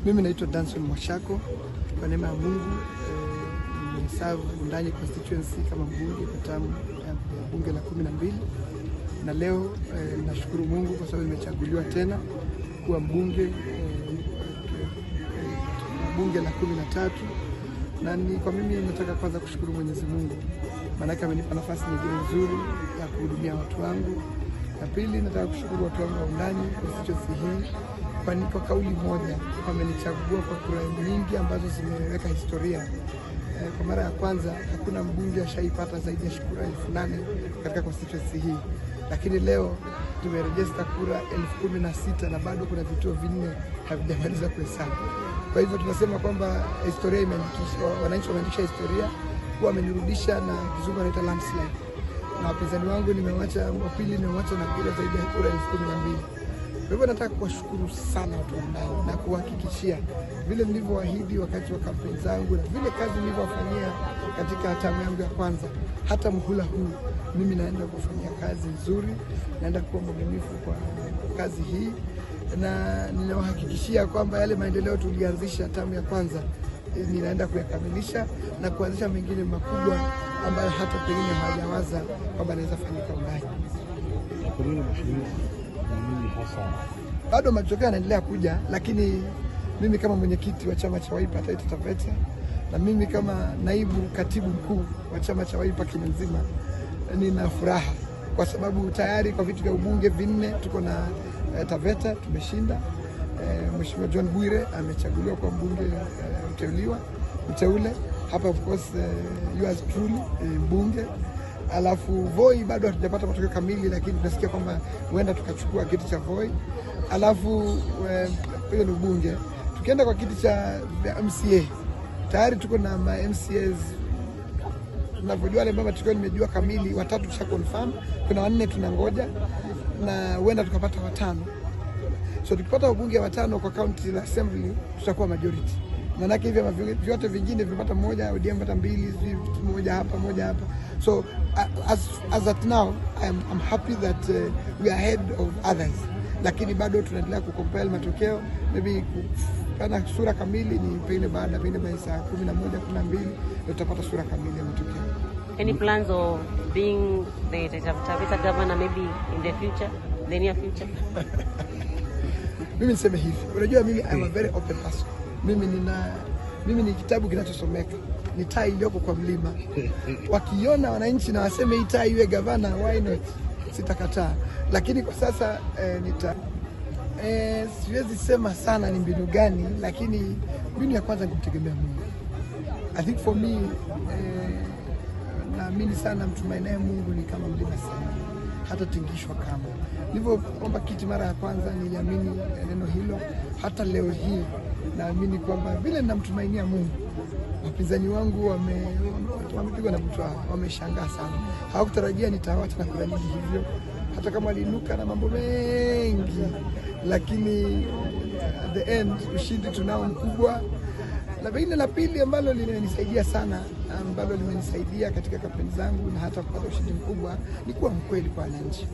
Mimi naitwa Danson Mwashako. Kwa neema ya Mungu eh, nimeserve Wundanyi constituency kama mbunge kwa term ya bunge la kumi na mbili na leo eh, nashukuru Mungu kwa sababu nimechaguliwa tena kuwa mbunge eh, eh, bunge la kumi na tatu na ni kwa mimi nataka kwanza kushukuru Mwenyezi Mungu, maanake amenipa nafasi nyingine nzuri ya kuhudumia watu wangu. Na pili, nataka kushukuru watu wangu wa Wundanyi constituency hii kwani kwa kauli moja wamenichagua kwa kura nyingi ambazo zimeweka historia. Eh, Kwa mara ya kwanza hakuna mbunge ashaipata zaidi ya kura elfu nane katika constituency hii, lakini leo tumerejesta kura elfu kumi na sita na bado kuna vituo vinne havijamaliza kuhesabu. Kwa hivyo tunasema kwamba historia imeandikishwa, wananchi wameandikisha historia kuwa wamenirudisha na kizungu anaita landslide, na wapinzani wangu nimewacha, wa pili nimewacha na kura zaidi ya kura elfu kumi na mbili. Kwa hivyo nataka kuwashukuru sana watu wa Wundanyi na kuhakikishia vile nilivyoahidi wakati wa kampeni zangu na vile kazi nilivyowafanyia katika tamu yangu ya kwanza, hata mhula huu mimi naenda kufanyia kazi nzuri, naenda kuwa mwaminifu kwa kazi hii, na ninawahakikishia kwamba yale maendeleo tulianzisha tamu ya kwanza eh, ninaenda kuyakamilisha na kuanzisha mengine makubwa ambayo hata pengine hawajawaza kwamba anaweza fanyika Wundanyi. Na kwa nini mheshimiwa, ni nini hasa bado matokeo yanaendelea kuja, lakini mimi kama mwenyekiti wa chama cha Wiper Taita Taveta na mimi kama naibu katibu mkuu wa chama cha Wiper Kenya nzima, nina furaha kwa sababu tayari kwa viti vya ubunge vinne tuko na eh, Taveta tumeshinda. Eh, Mheshimiwa John Bwire amechaguliwa kwa mbunge eh, mteuliwa mteule hapa, of course eh, yours truly eh, mbunge alafu Voi bado hatujapata matokeo kamili, lakini tunasikia kwamba huenda tukachukua kiti cha Voi. Alafu eh, hiyo ni ubunge. Tukienda kwa kiti cha vya MCA tayari tuko na ma MCAs tunavyojua, wale ambao matokeo nimejua kamili, watatu tusha confirm, kuna wanne tunangoja, na huenda tukapata watano. So tukipata wabunge watano kwa county la assembly tutakuwa majority. Maanake hivi vyama vyote vingine vimepata moja, ODM pata mbili, sijui moja hapa moja hapa. So uh, as, as at now I'm, I'm happy that uh, we are ahead of others, lakini bado tunaendelea kucompile matokeo, maybe kupana sura kamili ni pengine baada pengine by saa kumi na moja kumi na mbili ndio tutapata sura kamili ya matokeo. Any plans of being the Taita Taveta governor maybe in the future, the near future? mimi niseme hivi, unajua mimi I'm a very open person. Mimi nina mimi ni kitabu kinachosomeka, ni taa iliyoko kwa mlima. Wakiona wananchi na waseme hii taa iwe gavana, why not? Sitakataa, lakini kwa sasa eh, nita eh, siwezi sema sana ni mbinu gani, lakini mbinu ya kwanza ni kumtegemea Mungu. I think for me eh, naamini sana mtumainaye Mungu ni kama mlima Sayuni, hata tingishwa kama nilivyoomba kiti mara ya kwanza, niliamini neno hilo. Hata leo hii naamini kwamba vile namtumainia Mungu, wapinzani wangu wame- wame- wamepigwa na butwaa, wameshangaa sana, hawakutarajia nitawacha na kura nyingi hivyo, hata kama waliinuka na mambo mengi, lakini at the end ushindi tunao mkubwa na pengine la pili ambalo limenisaidia sana, ambalo limenisaidia katika kampeni zangu na hata kupata ushindi mkubwa ni kuwa mkweli kwa wananchi.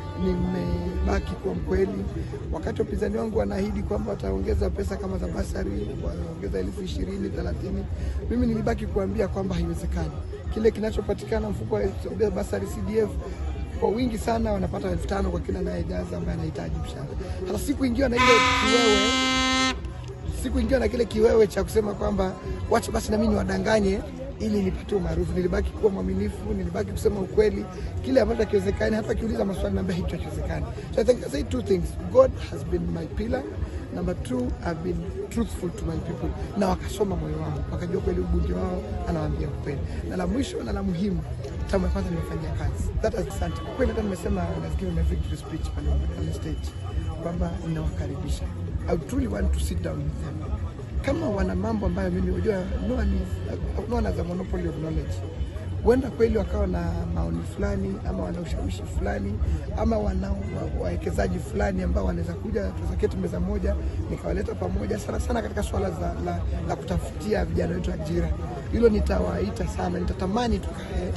Nimebaki kuwa mkweli. Wakati wapinzani wangu wanaahidi kwamba wataongeza pesa kama za basari, waongeza elfu ishirini thelathini, mimi nilibaki kuambia kwamba haiwezekani. Kile kinachopatikana mfuko wa basari CDF kwa wingi sana wanapata elfu tano kwa kila anayejaza ambaye anahitaji mshahara. Hata siku ingiwa na ile kiwewe sikuingiwa na kile kiwewe cha kusema kwamba wacha basi na mimi niwadanganye ili nipate umaarufu. Nilibaki kuwa mwaminifu, nilibaki kusema ukweli, kile ambacho hakiwezekani. Hata akiuliza maswali naambia hicho hakiwezekani. So I think I say two things. God has been my pillar. Number two, I've been truthful to my people, na wakasoma moyo wangu, wakajua kweli ubunge wao anawaambia ukweli. Na la mwisho na la muhimu, tamu ya kwanza nimefanyia kazi. That is asante. Kwa kweli hata nimesema I've given my victory speech pale pale stage kwamba ninawakaribisha. I truly want to sit down with them. Kama wana mambo ambayo mimi unajua no one is, no one has a monopoly of knowledge. Huenda kweli wakawa na maoni fulani ama wana ushawishi fulani ama wana wa- wawekezaji fulani ambao wanaweza kuja tukaketi meza moja nikawaleta pamoja sana sana katika swala za, la, la kutafutia vijana wetu ajira. Hilo nitawaita sana, nitatamani tukae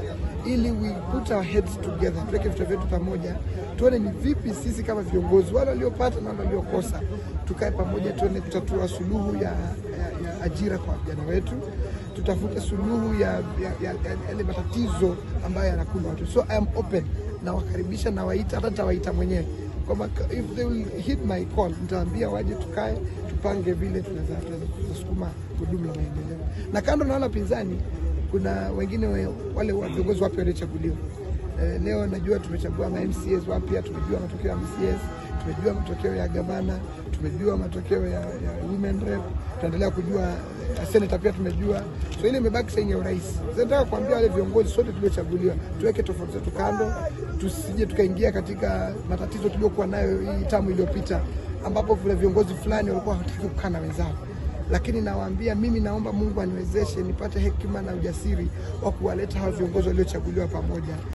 ili we put our heads together, tuweke vichwa vyetu pamoja, tuone ni vipi sisi kama viongozi wale waliopata na wale waliokosa, tukae pamoja, tuone kutatua suluhu ya, ya, ya ajira kwa vijana wetu, tutafute suluhu ya yale ya, ya, yale matatizo ambayo yanakumba watu. So I am open, nawakaribisha, nawaita, hata nitawaita mwenyewe kwamba if they will hit my call, nitaambia waje tukae tupange vile tunaweza tunaweza kusukuma gurudumu la maendeleo. Na kando na wale wapinzani, kuna wengine we- wale wa- viongozi wapya waliochaguliwa. Eh, leo najua tumechagua ma MCAs wapya, tumejua matokeo ya MCAs, tumejua matokeo ya gavana, tumejua matokeo ya, ya women rep, tunaendelea kujua eh, senator pia tumejua. So ile imebaki sasa ya urais. Sasa nataka kuambia wale viongozi sote tuliochaguliwa, tuweke tofauti zetu kando, tusije tukaingia katika matatizo tuliokuwa nayo hii tamu iliyopita, ambapo vile viongozi fulani walikuwa hawataki kukaa na wenzao lakini nawaambia mimi, naomba Mungu aniwezeshe nipate hekima na ujasiri wa kuwaleta hawa viongozi waliochaguliwa pamoja.